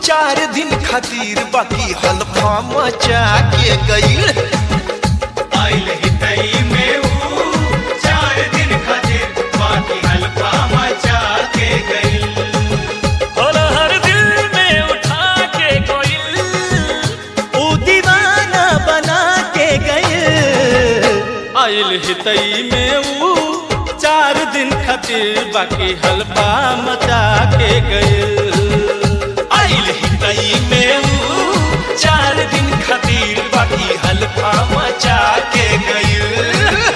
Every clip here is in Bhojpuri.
चार दिन खातिर बाकी हल्फा मचा के गईल आइल हितई में ऊ चार दिन खातिर बाकी हल्का मचा के गई और हर दिल में उठा के कोई ऊ दीवाना बना के गए आइल हितई में ऊ चार दिन खातिर बाकी हल्फा मचा के गए आइल हितई में ऊ चार दिन खातिर बाकी हल्फा मचा के गईल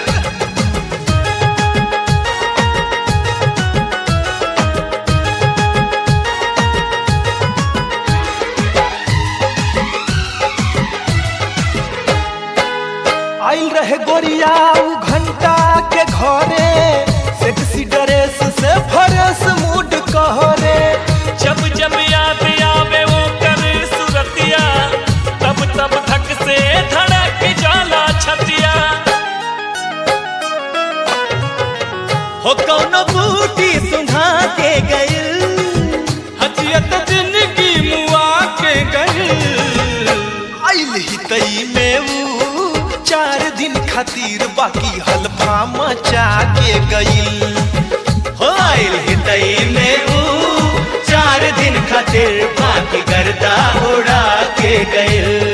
आइल रहे गोरिया उ घंटा के घरे सेक्सी ड्रेस से फरस मूड कहरे जब जब याद आवे वो कर सुरतिया तब तब धक से धड़क जाला छतिया हो कौनो बूटी सुंघा के गए हजियत जिंदगी मुआ के गई आइल हितई में ऊ चार दिन खातिर बाकी हल्फा मचा के गईल हो आइल हितई में ऊ चार दिन खातिर बाकी गर्दा उड़ा के गए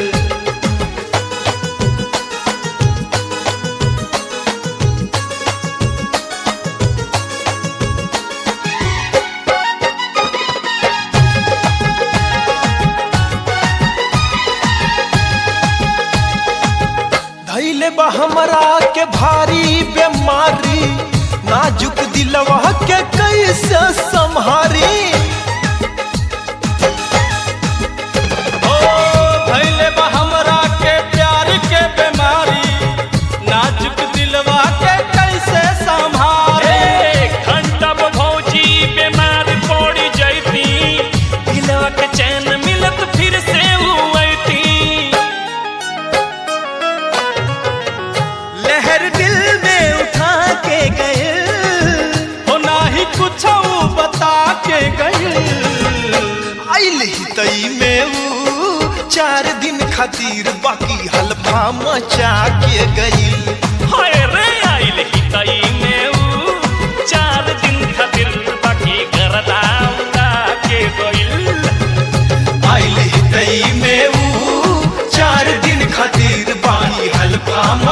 धैले बा हमरा के भारी बीमारी नाजुक दिलवा के कैसे संहारी ओ भैले बा हमरा के प्यार के बीमारी नाजुक दिलवा के कैसे संभाले घंटा भौजी बीमार पड़ी जैती दिलवा के चैन मिलत फिर से हुईती लहर दिल में उठा के गए हो नाही कुछ बता के गई आइल हितई में ऊ चार दिन खातिर बाकी हल्फा मचा के गईल हाय रे आइल हितई में ऊ चार दिन खातिर बाकी करदा उड़ा के गइल आइल हितई में ऊ चार दिन खातिर बाकी हल्फा